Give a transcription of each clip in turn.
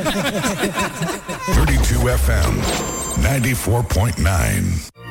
32 FM 94.9.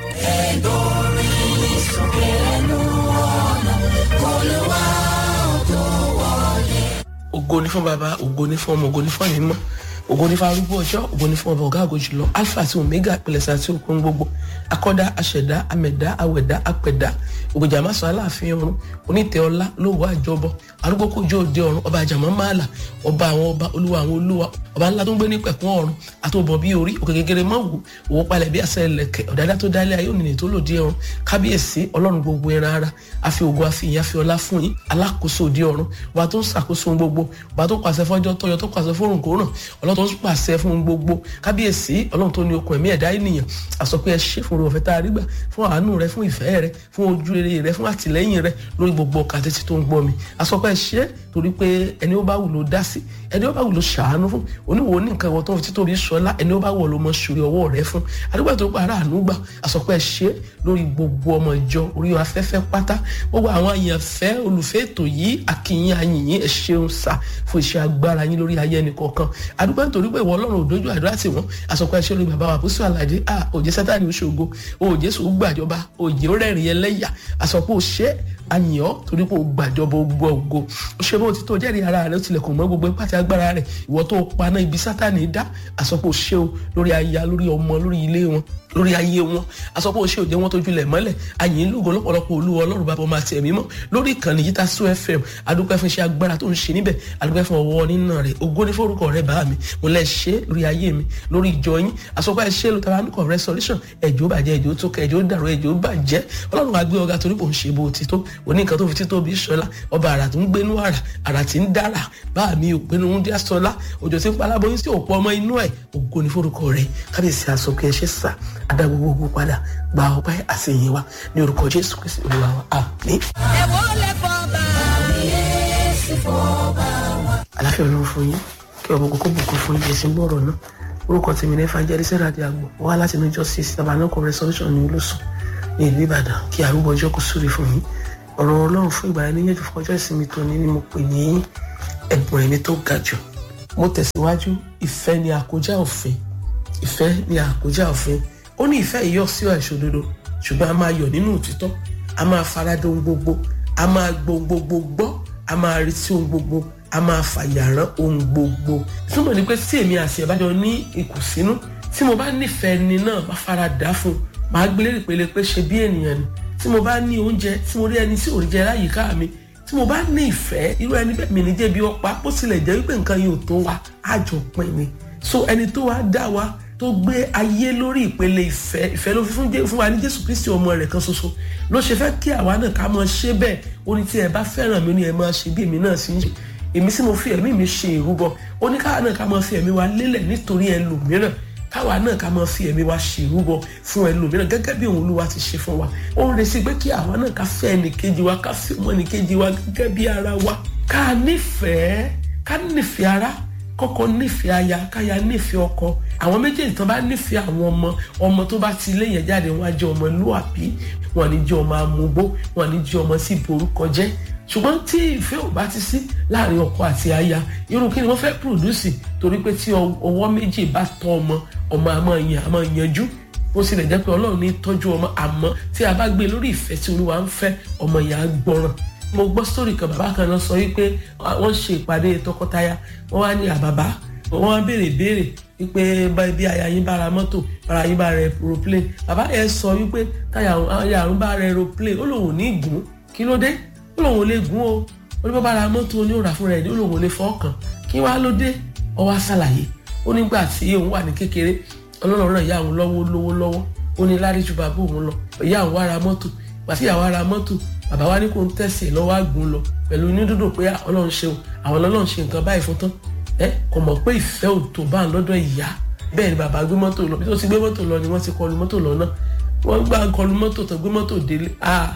ògo ni fún baba ògo ni fún ọmọ ògo ni fún ẹ̀mí mọ́ ògo ni fún arúgbó ọjọ́ ògo ni fún ọba ọ̀gá àgọ́ jùlọ alpha àti omega ìpìlẹ̀sẹ̀ àti òkun gbogbo akọ́dá aṣẹ̀dá amẹ̀dá awẹ̀dá apẹ̀dá ògbèjà má sọ aláàfin ọ̀run onítẹ̀ ọlá lówó àjọbọ arúgbó kojú òde ọ̀run ọba àjàmọ́ máàlà ọba àwọn ọba olúwa àwọn olúwa ọba ńlá tó ń gbé ní pẹ̀kún ọ̀run àtòbọ̀ bí orí òkè kékeré mọ́ wù owó palẹ̀ bí àṣẹ ẹlẹ́kẹ̀ ọ̀dàdá tó dálé ayé ònìní tó lòdì ọ̀run kábíyèsí ọlọ́run gbogbo ẹran ara àfi ògo àfi ìyìn àfi ọlá fún yín alákòóso òde ọ̀run ọba tó ń ṣàkóso ohun gbogbo ọba tó pàṣẹ fọ́jọ́ tọ́yọ tó pàṣẹ fórùn kòràn ọlọ́run tó ń pàṣẹ fún ohun gbogbo kábíyèsí ọlọ́run tó ní okun ẹ̀mí ẹ̀dá ènìyàn àsọ pé ẹ ṣe fún oore ọ̀fẹ́ tá a rí gbà fún àánú rẹ fún ìfẹ́ rẹ fún ojú rere rẹ fún àtìlẹ́yìn rẹ lórí gbogbo ọkà títí tó ń gbọ́ mi àsọ pé ẹ ṣe torí pé ẹni ó bá wù ló dá sí ẹni ó bá wù ló ṣàánú fún oníwo ní nǹkan ìwọ tó ń fi títóbi sọlá ẹni ó bá wù ló mọ sórí ọwọ́ rẹ fún àdúgbò tó pa ara àánú gbà àsọ pé ẹ ṣe lórí gbogbo ọmọ ìjọ orí afẹ́fẹ́ pátá gbogbo àwọn àyànfẹ́ olùfẹ́ ètò yìí àkìyìn àyìnyín ẹ ṣeun sá fún iṣẹ́ agbára yín lórí ayé ẹnì kọ̀ọ̀kan àdúgbò nítorí pé ìwọ ọlọ́run òdojú àdúrà tì wọ́n àsọ pé ẹ ṣe lórí bàbá wa àpòsí àlàdé à òjé sátani oṣogo òjé sòó gbàjọba òjé rẹ́rìn ẹlẹ́yà àsọ pé ó ṣe àyàn ọ́ torí pé ó gbàjọba gbọ́ ògo ó ṣe bó ti tó jẹ́rìí ara rẹ̀ ó tilẹ̀kùn mọ́ gbogbo ipá àti agbára rẹ̀ ìwọ tó paná ibi sátani dá àsọ pé ó ṣe o lórí aya lórí ọmọ lórí ilé wọn lórí ayé wọn aṣọ pé o ṣe òde wọn tó julẹ̀ mọ́lẹ̀ àyìn lógo lọ́pọ̀lọpọ̀ olúwa ọlọ́run bàbá ọmọ àti ẹ̀mí mọ́ lórí ìkànnì yìí ta so fm adúpẹ́ fún iṣẹ́ agbára tó ń ṣe níbẹ̀ adúpẹ́ fún ọwọ́ nínà rẹ̀ ògo ní forúkọ rẹ̀ bá mi mo lẹ́ ṣe lórí ayé mi lórí ìjọ yín aṣọ pé ẹ ṣe ló tara nùkọ̀ restoration ẹ̀jọ́ bàjẹ́ ẹ̀jọ́ tó kẹ́ ẹ̀jọ́ dàrú ẹ̀jọ́ bàjẹ́ ọlọ́run wa gbé ọ̀gá torí kò ń ṣe bó ti tó òní nǹkan tó fi tító bí sọlá ọba àrà tó ń gbénú àrà àrà tí ń dára bá mi ò pinnu ń dá sọlá òjò tí ń paláboyún sí òpó ọmọ inú ẹ̀ ògo ní forúkọ rẹ̀ kábíyèsí aṣọ pé ẹ ṣe sà adá gbogbo padà gba ọpẹ́ àṣeyìn wa ní orúkọ jésù kristi olúwa wa àmín. ẹ̀wọ́ lè fọ́ bá kábíyèsí fọ́ bá wa. aláfẹ́ ọlọ́run fún yín kí ọmọ kókó bùkún fún yín ẹ̀sìn gbọ́rọ̀ náà orúkọ tèmi ní evangelist radi agbo wá láti inú justice tabanako resolution ní olóṣù ní ìlú ìbàdàn kí arúgbó ọjọ́ kò súre fún yín ọ̀rọ̀ ọlọ́run fún ìgbà yẹn níyànjú fún ọjọ́ ìsinmi tòní ni mo pè ní ẹ̀bùn ẹ̀mí tó ga jù mo tẹ̀síwájú ìfẹ́ ni àkójá òfin ìfẹ́ ni àkójá òfin ó ní ìfẹ́ yìí sí àìṣòdodo ṣùgbọ́n a máa yọ̀ nínú òtítọ́ a máa farada ohun gbogbo a máa gbọ́ ohun gbogbo gbọ́ a máa retí ohun gbogbo a máa fàyàrán ohun gbogbo ìtumọ̀ ni pé tí èmi àti ẹ̀ bá jọ ní ìkùnsínú tí mo bá nífẹ̀ẹ́ ni náà bá fara dà fún un màá gbélé ìpele pé ṣe bí ènìyàn ni tí mo bá ní oúnjẹ tí mo rí ẹni tí ò rí jẹ láyìíká mi tí mo bá ní ìfẹ́ irú ẹni bẹ́ẹ̀ mi ní jẹ́ bí ọ̀pá bó tilẹ̀ jẹ́ wípé nǹkan yóò tó wa àjọ pin ni so ẹni tó wá dá wa tó gbé ayé lórí ìpele ìfẹ́ ìfẹ́ ló fi fún jẹ́ fún wa ní jésù kristi ọmọ rẹ̀ kan ṣoṣo ló ṣe fẹ́ kí àwa náà ká máa ṣe bẹ́ẹ̀ ó ní tí ẹ bá fẹ́ràn mi ó ní ẹ máa ṣe bí èmi náà sì ń ṣe èmi sì mo fi ẹ̀mí mi ṣe ìrúbọ ó ní káwa náà ká máa fi ẹ̀mí wa lélẹ̀ nítorí ẹlòmíràn káwa náà ká máa fi ẹ̀mí wa ṣe ìrúbọ fún ẹlòmíràn gẹ́gẹ́ bí òun olúwa ti ṣe fún wa ó ń retí pé kí àwa náà ká fẹ́ ẹnìkejì wa ká fẹ́ ọmọ ẹnìkejì wa gẹ́gẹ́ bí ara wa ká nífẹ̀ẹ́ ká nífẹ̀ẹ́ ara kọ́kọ́ nífẹ̀ẹ́ aya káya nífẹ̀ẹ́ ọkọ àwọn méjèèjì tó bá nífẹ̀ẹ́ àwọn ọmọ ọmọ tó bá ti ilé yẹn jáde wọn á jẹ́ ọmọ lúàbí wọn ní jẹ́ ọmọ amúgbó wọn ní jẹ́ ọmọ sí borúkọ jẹ́ ṣùgbọ́n tí ìfẹ́ ò bá ti sí láàrin ọkọ àti aya irú kí ni wọ́n fẹ́ pùrùdùsì torí pé tí ọwọ́ méjì bá tọ́ ọmọ ọmọ àmọ́ yan àmọ́ yanjú ó sì lè jẹ́ pé ọlọ́run ní tọ́jú ọmọ àmọ́ tí a bá gbé lórí ìfẹ́ tí olúwa ń fẹ́ ọmọ yẹn á gbọ́ràn mo gbọ́ sítórì kan bàbá kan náà sọ wípé wọ́n ṣe ìpàdé tọkọtaya wọ́n wá ní àbàbá wọ́n wá béèrè béèrè wípé bí aya yín bá ra mọ́tò bára yín bá ra aeroplane bàbá yẹn sọ wípé táyà àrùn bá ra aeroplane ó lòun ò ní gùn kí ló dé ó lòun ò lè gùn o ó ní bá bá ra mọ́tò ní òrà fúnra ẹ̀ ní ó lòun ò lè fọ́ọ̀kàn kí wàá ló dé ó wá ṣàlàyé ó nígbà tí òun wà ní kékeré ọlọ́run náà ìyá òun lọ́wọ́ lówó lọ́wọ́ ó ní lárí ju bàbá òun lọ ìyá òun wá ra mọ́tò pàtí ìyá wa ra mọ́tò bàbá wa ní kó ń tẹ̀sí lọ́wọ́ àgùn lọ pẹ̀lú inú dúdú pé ọlọ́run ṣeun àwọn ọlọ́run ṣe nǹkan báyìí fún tán ẹ kò mọ̀ pé ìfẹ́ ò tó bá ń lọ́dọ̀ ìyá bẹ́ẹ̀ ni bàbá gbé mọ́tò lọ bí tó ti gbé mọ́tò lọ ni wọ́n ti kọlu mọ́tò lọ náà wọ́n gbá kọlu mọ́tò tó gbé mọ́tò délé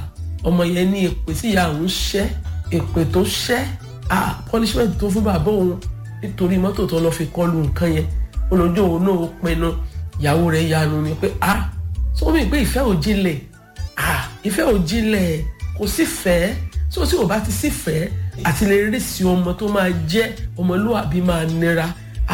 ọmọ yẹn ní èpè tí ìyá òun ṣẹ́ èpè tó ṣẹ́ punishment tó fún bàbá òun nítorí mọ́tò tó lọ fi kọlu nǹkan yẹn olójú òun náà ó pinnu ìyàwó rẹ̀ yanu ni pé ah sọ mi pé ìfẹ́ ò jinlẹ̀ ah ìfẹ́ ò jinlẹ̀ kò sí fẹ́ tó tí ò bá ti sí fẹ́ àti lè rí sí ọmọ tó máa jẹ́ ọmọlúwàbí máa nira ah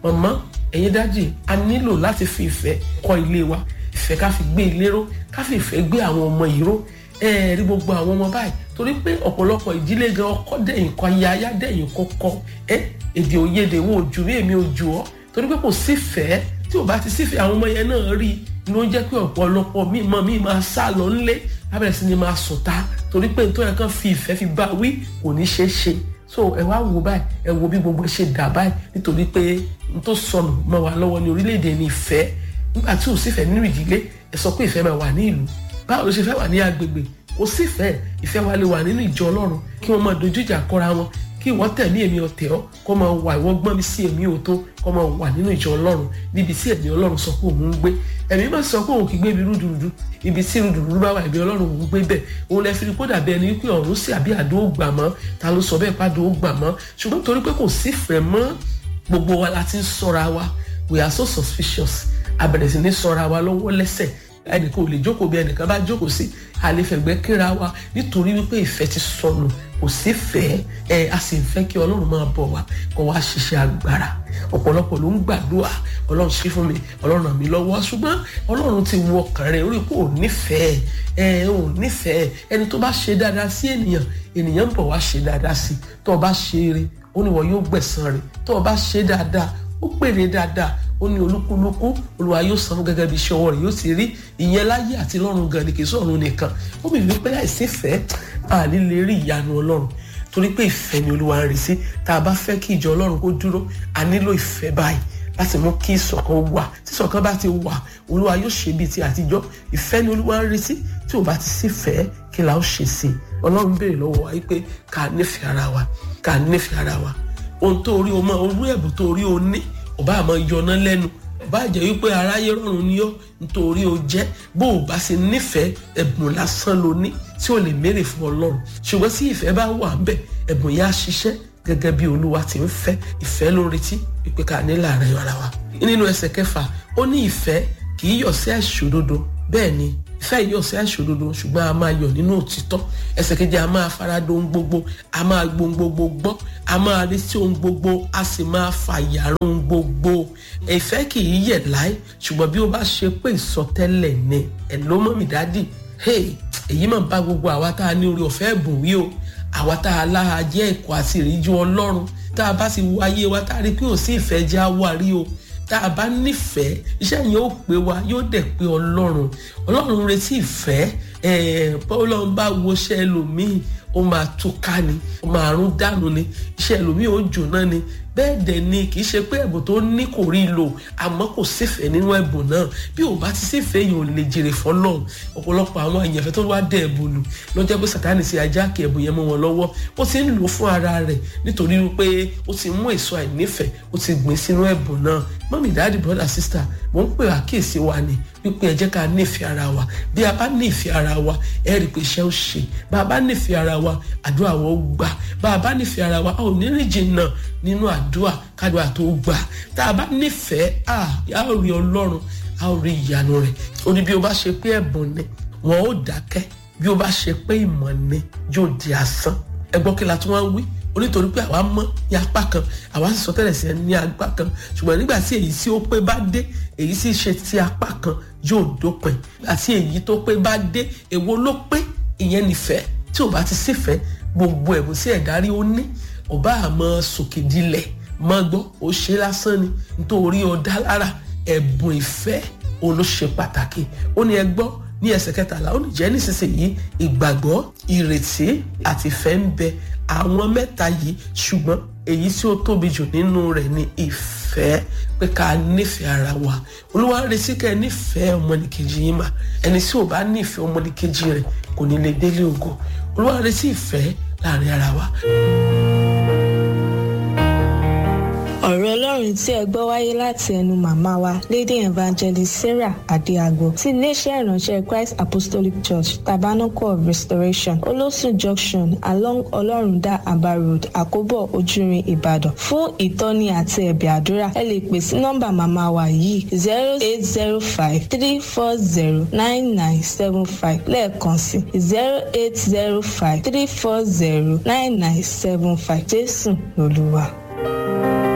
mọ̀mọ́ ẹ̀yin dájì a nílò láti fi ìfẹ́ kọ́ ilé wa ìfẹ́ ká fi gbé ilé ró ká fi ìfẹ́ gbé àwọn ọmọ yìí ró ẹ rí gbogbo àwọn ọmọ báyìí torí pé ọ̀pọ̀lọpọ̀ ìdílé gan ọkọ dẹ̀yìn kọ aya aya dẹ̀yìn kọ́kọ́ ẹ èdè òyedè wo ojú rí èmi ojú ọ torí pé kò sífẹ̀ẹ́ tí ò bá ti sífẹ̀ẹ́ àwọn ọmọ yẹn náà rí ló ń jẹ́ pé ọ̀pọ̀lọpọ̀ míì mọ́ míì máa sá lọ ńlé abẹ́rẹ́ sí ni máa sùn ta torí pé nítorí ẹ̀ kan fi ìfẹ́ fi bá wí kò ní ṣeé ṣe so ẹ wá wo báyìí ẹ wo bí gbogbo ẹ ṣe dà báyìí nítorí pé n tó sọnù mọ́ wa lọ́wọ́ ní orílẹ̀-èdè ní ìfẹ́ nígbà tí ò sífẹ̀ẹ́ nínú ìdílé ẹ sọ pé ìfẹ́ máa wà ní ìlú báwo ló ṣe fẹ́ wà ní agbègbè kò sífẹ̀ẹ́ ìfẹ́ wa lè wà nínú ìjọ ọlọ́run kí wọ́n máa dojú ìjà kọra wọn kí ìwọ tẹ̀mí èmi ọ̀tẹ̀ ọ́ kọ́ máa wà ìwọ gbọ́n mi sí èmi òótọ́ kọ́ máa wà nínú ìjọ ọlọ́run níbi tí ẹ̀mí ọlọ́run sọ pé òun ń gbé ẹ̀mí máa sọ pé òun kì í gbé ibi rúdurùdu ibi tí rúdurùdu bá wà ẹ̀mí ọlọ́run òun gbé bẹ̀ òun lẹ fi rí kó dàbí ẹni wípé ọ̀run sí àbí àdó gbà mọ́ ta ló sọ bẹ́ẹ̀ pàdó gbà mọ́ ṣùgbọ́n torí pé kò sífẹ̀ẹ́ mọ́ gbogbo wa la ti ń sọ́ra wa we are so suspicious abẹ̀rẹ̀ sí ní sọ́ra wa lọ́wọ́ lẹ́sẹ̀ ẹnìkan ò lè jókòó bí ẹnìkan bá jókòó sí àlefẹ̀gbẹ́ kíra wa nítorí wípé ìfẹ́ ti sọnù kò sí fẹ́ ẹ a sì ń fẹ́ kí ọlọ́run máa bọ̀ wá kó wá ṣiṣẹ́ agbára ọ̀pọ̀lọpọ̀ ló ń gbàdúrà ọlọ́run ṣe fún mi ọlọ́run ràn mí lọ́wọ́ ṣùgbọ́n ọlọ́run ti wo ọkàn rẹ̀ orí kò nífẹ̀ẹ́ ẹ ò nífẹ̀ẹ́ ẹni tó bá ṣe dáadáa sí ènìyàn ènìyàn ń bọ̀ wá ṣe dáadáa sí tó o bá ṣe eré ó ní wọ́n yóò gbẹ̀san rẹ̀ tó o bá ṣe dáadáa ó pèrè dáadáa ó ní olúkúlùkù olúwa yóò san fún gẹ́gẹ́ bí iṣẹ́ ọwọ́ rẹ̀ yóò ti rí ìyẹn láyé àti lọ́run gan ni kì í sọ̀run nìkan ó bì wípé láìsí ìfẹ́ àní lè rí ìyanu ọlọ́run torí pé ìfẹ́ ni olúwa ń rí sí tá a bá fẹ́ kí ìjọ ọlọ́run kó dúró a nílò ìfẹ́ báyìí láti mú kí ìṣọ̀kan wà tí ìṣọ̀kan bá ti wà olúwa yóò ṣe bíi ti àtijọ́ ìfẹ́ ni olúwa ń rí sí tí ò bá ti sí ìfẹ́ kí la ó ṣe sí i ọlọ́run béèrè lọ́wọ́ wa wípé ká nífẹ̀ẹ́ ara wa ká nífẹ̀ẹ́ ara wa ohun tó rí o mọ orú ẹ̀bùn tó rí o ní ọba àmọ́ yọná lẹ́nu ọba jẹ́ wípé aráyé rọrùn ni ọ́ nítorí o jẹ́ bó o bá ṣe nífẹ̀ẹ́ ẹ̀bùn lásán ló ní tí o lè mérè fún ọlọ́run ṣùgbọ́n tí ìfẹ́ bá wà ń bẹ̀ ẹ̀bùn yẹn á ṣiṣẹ́ gẹ́gẹ́ bí olúwa ti ń fẹ́ ìfẹ́ ló ń retí wípé ká ní láàrin ara wa nínú ẹsẹ̀ kẹfà ó ní ìfẹ́ kì í yọ̀ sí àìṣòdodo bẹ́ẹ̀ ni ìfẹ́ yìí yọ̀ sí àìṣòdodo ṣùgbọ́n a máa yọ̀ nínú òtítọ́ ẹsẹ̀ kejì a máa farado ohun gbogbo a máa gbo ohun gbogbo gbọ́ a máa rí sí ohun gbogbo a sì máa fàyàrá ohun gbogbo ìfẹ́ kì í yẹ̀ láì ṣùgbọ́n bí ó bá ṣe pé ìsọtẹ́lẹ̀ ni ẹ̀ ló mọ̀ mí dádì èyí máa bá gbogbo àwa tá a ní orí ọ̀fẹ́ ẹ̀bùn wí o àwa tá a láha jẹ́ ẹ̀kọ́ àti ìríjú ọlọ́run tá a bá ti wo ayé wa tá a rí pé ò sí ìfẹ́ jẹ́ àwárí o tá a bá nífẹ̀ẹ́ iṣẹ́ yẹn ó pé wa yóò dẹ̀ pé ọlọ́run ọlọ́run retí ìfẹ́ ọlọ́run bá woṣẹ́ ẹlòmíì ó máa túká ni ó máa rún dànù ni iṣẹ́ ẹlòmíì ó jóná ni bẹ́ẹ̀ dẹ̀ ni kì í ṣe pé ẹ̀bùn tó ní kò rí lò àmọ́ kò sífẹ̀ẹ́ nínú ẹ̀bùn náà bí ò bá ti sífẹ̀ẹ́ yìí ò lè jèrè fọlọ́run ọ̀pọ̀lọpọ̀ àwọn èèyàn fẹ́ tó wá dẹ̀ ẹ̀bùn lù lọ́jọ́ pé sàtáni sí ajá kí ẹ̀bùn yẹn mọ́ wọn lọ́wọ́ ó ti ń lò fún ara rẹ̀ nítorí wípé ó ti mú èso àìnífẹ̀ẹ́ ó ti gbìn sínú ẹ̀bùn náà mọ́mí dáàdì brother sister mò ń pè àkíyèsí wa ni wípé ẹ jẹ́ ká nífẹ̀ẹ́ ara wa bí a bá nífẹ̀ẹ́ ara wa ẹ rí i pé iṣẹ́ ó ṣe bá a bá nífẹ̀ẹ́ ara wa àdúrà wa ó gbà bá a bá nífẹ̀ẹ́ ara wa a ò ní rìn jìnnà nínú àdúrà kádùá tó gbà tá a bá nífẹ̀ẹ́ a a ó rí ọlọ́run a ó rí ìyanu rẹ̀ ó ní bí o bá ṣe pé ẹ̀bùn ni wọn ó dákẹ́ bí o bá ṣe pé ìmọ̀ ni yóò di asán ẹ gbọ́ kí la tún wá ń wí onítorí pé àwa mọ̀ ní apá kan àwa sì sọ tẹ́lẹ̀ sí ẹ ní apá kan ṣùgbọ́n nígbà tí èyí tí ó pé bá dé èyí sì ṣe ti apá kan yóò dópin àti èyí tó pé bá dé èwo ló pé ìyẹn nífẹ̀ẹ́ tí ò bá ti sífẹ̀ẹ́ gbogbo ẹ̀bùn sí ẹ̀dá rí ó ní ọba àmọ́ sòkè dilẹ̀ mọ́ gbọ́ ó ṣe lásán ni nítorí ọ̀dá lára ẹ̀bùn ìfẹ́ òun ló ṣe pàtàkì ó ní ẹ gbọ́ ní ẹsẹ̀ kẹtàlá ó ní jẹ́ nísinsìnyí ìgbàgbọ́ ìrètí àti ìfẹ́ ń bẹ àwọn mẹ́ta yìí ṣùgbọ́n èyí tí ó tóbi jù nínú rẹ̀ ni ìfẹ́ pé ká nífẹ̀ẹ́ ara wa olúwa ń retí kẹ́ ẹ nífẹ̀ẹ́ ọmọnìkejì yín mà ẹni tí ò bá nífẹ̀ẹ́ ọmọnìkejì rẹ̀ kò ní lè délé ògo olúwa ń retí ìfẹ́ láàrin ara wa. ọ̀rọ̀ ọlọ́run tí ẹ gbọ́ wáyé láti ẹnu màmá wa lady evangelist sarah adéagbo ti iléeṣẹ́ ìránṣẹ́ christ apostolic church tabernacle of restoration olósùn junction along ọlọ́rundá aba road àkóbọ̀ ojúrin ìbàdàn fún ìtọ́ni àti ẹ̀bẹ̀ àdúrà ẹ lè pè sí nọ́mbà màmá wa yìí zero eight zero five three four zero nine nine seven five lẹ́ẹ̀kan sí zero eight zero five three four zero nine nine seven five jésù lolúwa.